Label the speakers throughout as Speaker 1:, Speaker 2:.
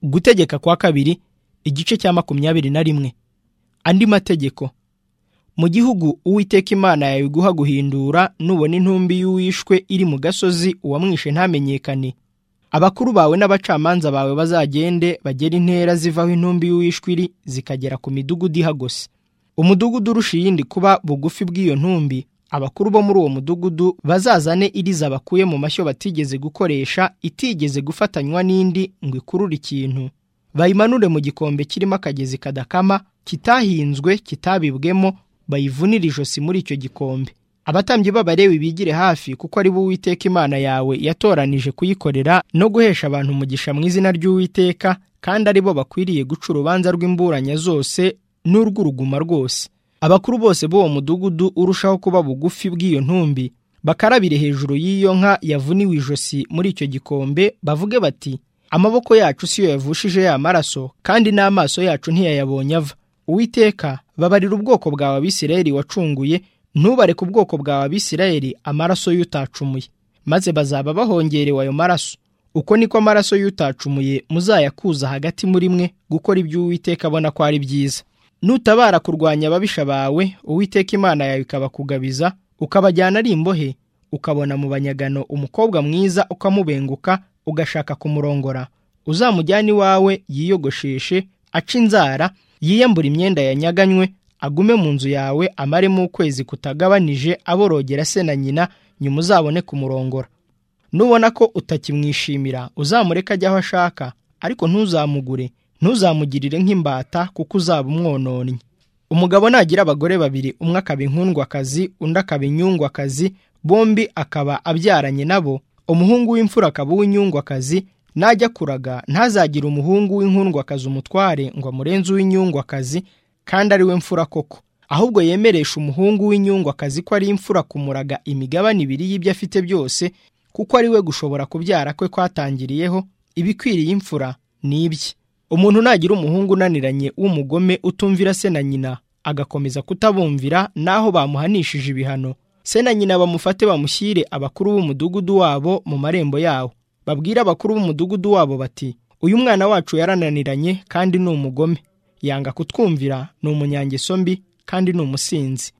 Speaker 1: gutegeka kwa kabiri igice cya makumyabiri na rimwe andi mategeko mu gihugu uwiteka imana yawe iguha guhindura nubona intumbi y'uwishwe iri mu gasozi uwamwishe ntamenyekane abakuru bawe n'abacamanza bawe bazagende bagera intera zivaho intumbi y'uwishwe iri zikagera ku midugudu ihagose umudugudu urusha iyindi kuba bugufi bw'iyo ntumbi abakuru bo muri uwo mudugudu bazazane iriza bakuye mu mashyo batigeze gukoresha itigeze gufatanywa n'indi ngo ikurure ikintu bayimanure mu gikombe kirimo akagezi kadakama kitahinzwe kitabibwemo bayivunire ijosi muri icyo gikombe abatambyi b'abarewi bigire hafi kuko ari bo uwiteka imana yawe yatoranije kuyikorera no guhesha abantu umugisha mu izina ry'uwiteka kandi ari bo bakwiriye guca urubanza rw'imburanya zose n'urw'uruguma rwose abakuru bose b'uwo mudugudu urushaho kuba bugufi bw'iyo ntumbi bakarabire hejuru y'iyo nka yavuniwe ijosi muri icyo gikombe bavuge bati amaboko yacu siyo yavushije ya maraso kandi n'amaso yacu ntiyayabonye ava uwiteka babarira ubwoko bwawe abisirayeli wacunguye ntubareke ubwoko bwawe abisirayeli amaraso y'utacumuye maze bazaba bahongerewe ayo maraso uko niko amaraso y'utacumuye muzayakuza hagati muri mwe gukora ibyo uwiteka abona ko ari byiza nutabara kurwanya ababisha bawe uwiteka imana yawe ikabakugabiza ukabajyana ari imbohe ukabona mu banyagano umukobwa mwiza ukamubenguka ugashaka kumurongora uzamujyane iwawe yiyogosheshe ace inzara yiyambura imyenda yanyaganywe agume mu nzu yawe amaremo ukwezi kutagabanije aborogera se na nyina nyuma uzabone kumurongora nubona ko utakimwishimira uzamureke ajya aho ashaka ariko ntuzamugure ntuzamugirire nk'imbata kuko uzaba umwononnye umugabo nagira abagore babiri umwe akaba inkundwakazi undi akaba inyungwakazi bombi akaba abyaranye nabo umuhungu w'imfura akaba uw'inyungwakazi najya kuraga ntazagire umuhungu w'inkundwakazi umutware ngo amurenze uw'inyungwakazi kandi ari we mfura koko ahubwo yemeresha umuhungu w'inyungwakazi ko ari imfura kumuraga imigabane ibiri y'ibyo afite byose kuko ari we gushobora kubyara kwe kwatangiriyeho ibikwiriye imfura ni ibye umuntu nagira umuhungu unaniranye w'umugome utumvira se na nyina agakomeza kutabumvira naho bamuhanishije ibihano se na nyina bamufate bamushyire abakuru b'umudugudu wabo mu marembo yawo babwire abakuru b'umudugudu wabo bati uyu mwana wacu yarananiranye kandi ni umugome yanga kutwumvira ni umunyangeso mbi kandi ni umusinzi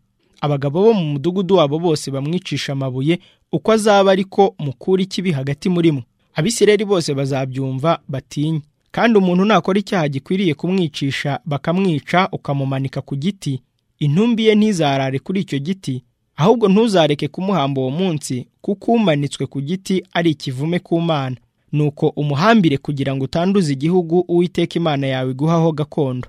Speaker 1: abagabo bo mu mudugudu wabo bose bamwicisha amabuye uko azaba ariko mukura ikibi hagati muri mwe abisireri bose bazabyumva batinye kandi umuntu nakora icyaha gikwiriye kumwicisha bakamwica ukamumanika ku giti intumbi ye ntizarare kuri icyo giti ahubwo ntuzareke kumuhamba uwo munsi kuko umanitswe ku giti ari ikivume ku mana nuko umuhambire kugira ngo utanduze igihugu uwiteka imana yawe iguhaho gakondo